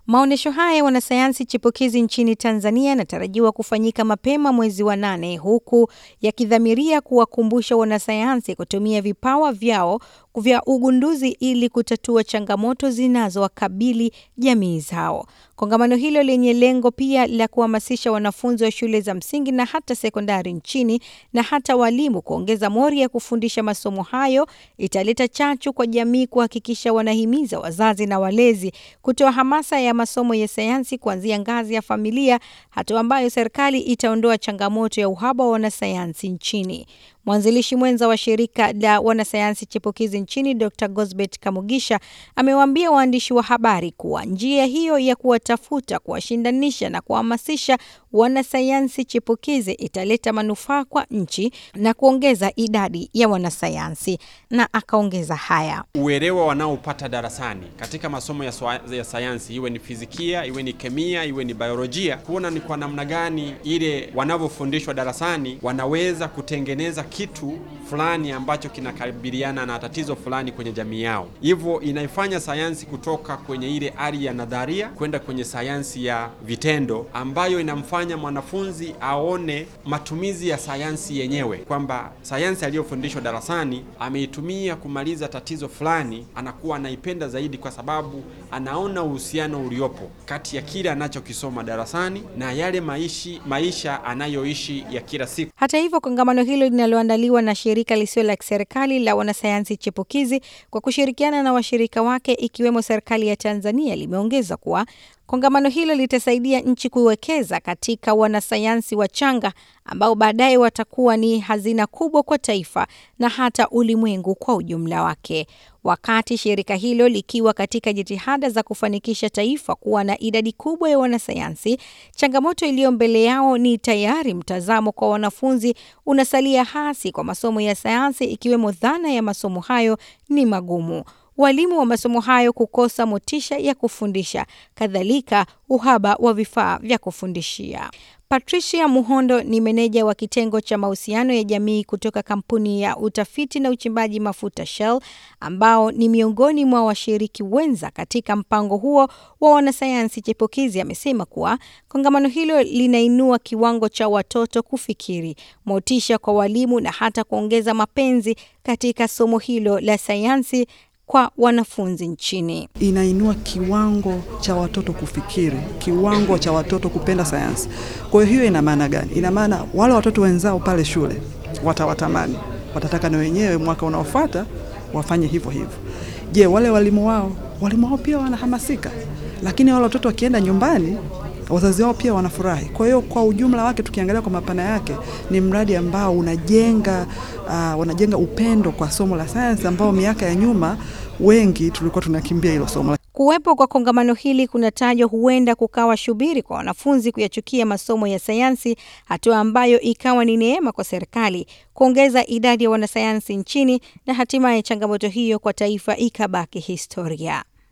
Maonyesho haya ya wanasayansi chipukizi nchini Tanzania yanatarajiwa kufanyika mapema mwezi wa nane huku yakidhamiria kuwakumbusha wanasayansi kutumia vipawa vyao vya ugunduzi ili kutatua changamoto zinazowakabili jamii zao. Kongamano hilo lenye lengo pia la kuhamasisha wanafunzi wa shule za msingi na hata sekondari nchini na hata walimu kuongeza mori ya kufundisha masomo hayo italeta chachu kwa jamii kuhakikisha wanahimiza wazazi na walezi kutoa hamasa ya masomo ya sayansi kuanzia ngazi ya familia, hatua ambayo serikali itaondoa changamoto ya uhaba wa wanasayansi nchini. Mwanzilishi mwenza wa shirika la wanasayansi chipukizi nchini Dr. Gosbet Kamugisha amewaambia waandishi wa habari kuwa njia hiyo ya kuwatafuta, kuwashindanisha na kuhamasisha wanasayansi chipukizi italeta manufaa kwa nchi na kuongeza idadi ya wanasayansi. Na akaongeza haya: uelewa wanaopata darasani katika masomo ya, ya sayansi, iwe ni fizikia, iwe ni kemia, iwe ni biolojia, kuona ni kwa namna gani ile wanavyofundishwa darasani wanaweza kutengeneza kitu fulani ambacho kinakabiliana na tatizo fulani kwenye jamii yao. Hivyo inaifanya sayansi kutoka kwenye ile hali ya nadharia kwenda kwenye sayansi ya vitendo, ambayo inamfanya mwanafunzi aone matumizi ya sayansi yenyewe, kwamba sayansi aliyofundishwa darasani ameitumia kumaliza tatizo fulani, anakuwa anaipenda zaidi, kwa sababu anaona uhusiano uliopo kati ya kile anachokisoma darasani na yale maishi, maisha anayoishi ya kila siku. Hata hivyo, kongamano hilo linaloandaliwa na shirika lisilo la kiserikali la wanasayansi chipukizi kwa kushirikiana na washirika wake ikiwemo serikali ya Tanzania limeongeza kuwa kongamano hilo litasaidia nchi kuwekeza katika wanasayansi wachanga ambao baadaye watakuwa ni hazina kubwa kwa taifa na hata ulimwengu kwa ujumla wake. Wakati shirika hilo likiwa katika jitihada za kufanikisha taifa kuwa na idadi kubwa ya wanasayansi, changamoto iliyo mbele yao ni tayari mtazamo kwa wanafunzi unasalia hasi kwa masomo ya sayansi, ikiwemo dhana ya masomo hayo ni magumu walimu wa masomo hayo kukosa motisha ya kufundisha, kadhalika uhaba wa vifaa vya kufundishia. Patricia Muhondo ni meneja wa kitengo cha mahusiano ya jamii kutoka kampuni ya utafiti na uchimbaji mafuta Shell, ambao ni miongoni mwa washiriki wenza katika mpango huo wa wanasayansi chipukizi. Amesema kuwa kongamano hilo linainua kiwango cha watoto kufikiri, motisha kwa walimu na hata kuongeza mapenzi katika somo hilo la sayansi kwa wanafunzi nchini. Inainua kiwango cha watoto kufikiri, kiwango cha watoto kupenda sayansi. Kwa hiyo ina maana gani? Ina maana wale watoto wenzao pale shule watawatamani, watataka na wenyewe mwaka unaofuata wafanye hivyo hivyo. Je, wale walimu wao, walimu wao pia wanahamasika, lakini wale watoto wakienda nyumbani wazazi wao pia wanafurahi. Kwa hiyo kwa ujumla wake, tukiangalia kwa mapana yake, ni mradi ambao unajenga uh, unajenga upendo kwa somo la sayansi, ambao miaka ya nyuma wengi tulikuwa tunakimbia hilo somo. Kuwepo kwa kongamano hili kunatajwa huenda kukawa shubiri kwa wanafunzi kuyachukia masomo ya sayansi, hatua ambayo ikawa ni neema kwa serikali kuongeza idadi ya wanasayansi nchini na hatimaye changamoto hiyo kwa taifa ikabaki historia.